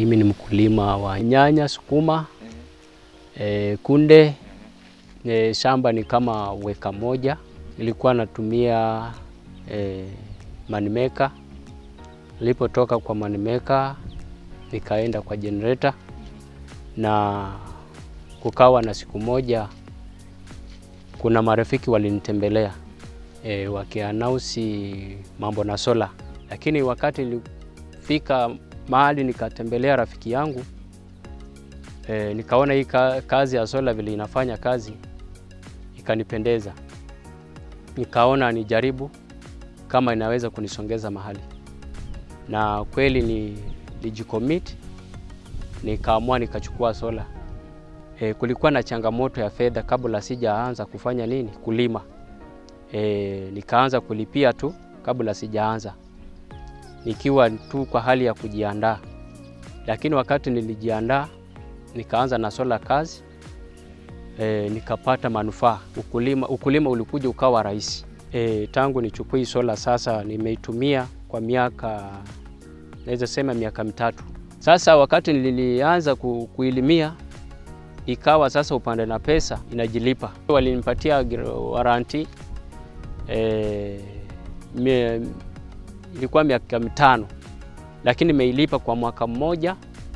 Mimi ni mkulima wa nyanya, sukuma, e, kunde. E, shamba ni kama weka moja. Nilikuwa natumia e, manimeka. Nilipotoka kwa manimeka nikaenda kwa generator na kukawa na siku moja, kuna marafiki walinitembelea e, wakianausi mambo na sola, lakini wakati nilifika mahali nikatembelea rafiki yangu e, nikaona hii kazi ya sola vile inafanya kazi ikanipendeza, nikaona nijaribu kama inaweza kunisongeza mahali, na kweli ni nijicommit, nikaamua nikachukua sola. E, kulikuwa na changamoto ya fedha kabla sijaanza kufanya nini kulima. E, nikaanza kulipia tu kabla sijaanza, nikiwa tu kwa hali ya kujiandaa, lakini wakati nilijiandaa nikaanza na sola kazi e, nikapata manufaa. Ukulima, ukulima ulikuja ukawa rahisi. E, tangu nichukue sola sasa nimeitumia kwa miaka naweza sema miaka mitatu sasa. Wakati nilianza ku, kuilimia ikawa sasa upande na pesa inajilipa. Walinipatia waranti e, mie, ilikuwa miaka mitano, lakini nimeilipa kwa mwaka mmoja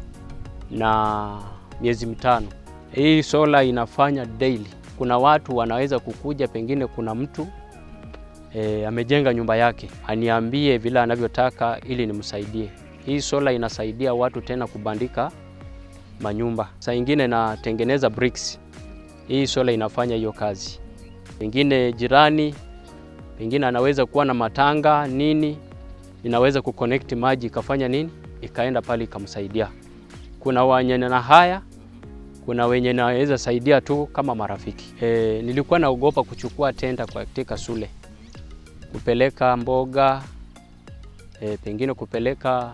na miezi mitano. Hii sola inafanya daily. Kuna watu wanaweza kukuja, pengine kuna mtu e, amejenga nyumba yake, aniambie vile anavyotaka ili nimsaidie. Hii sola inasaidia watu tena kubandika manyumba. Saa ingine natengeneza bricks, hii sola inafanya hiyo kazi. Pengine jirani, pengine anaweza kuwa na matanga nini, inaweza kuconnect maji ikafanya nini, ikaenda pale ikamsaidia. Kuna wenye na haya, kuna wenye naweza saidia tu kama marafiki. E, nilikuwa naogopa kuchukua tenda katika shule kupeleka mboga e, pengine kupeleka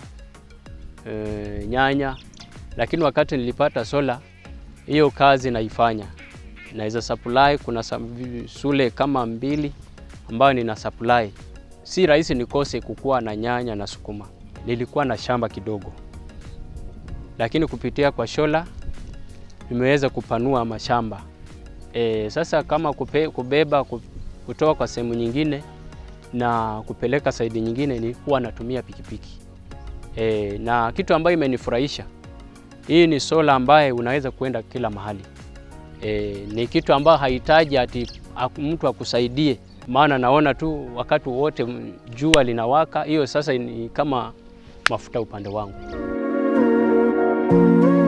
e, nyanya, lakini wakati nilipata sola hiyo kazi naifanya, naweza supply. Kuna shule kama mbili ambayo nina supply, si rahisi nikose kukuwa na nyanya na sukuma. Nilikuwa na shamba kidogo, lakini kupitia kwa sola nimeweza kupanua mashamba e, sasa kama kupe, kubeba kutoka kwa sehemu nyingine na kupeleka saidi nyingine ni huwa natumia pikipiki e, na kitu ambayo imenifurahisha hii ni sola ambaye unaweza kwenda kila mahali e, ni kitu ambayo hahitaji ati mtu akusaidie, maana naona tu wakati wote jua linawaka. Hiyo sasa ni kama mafuta upande wangu.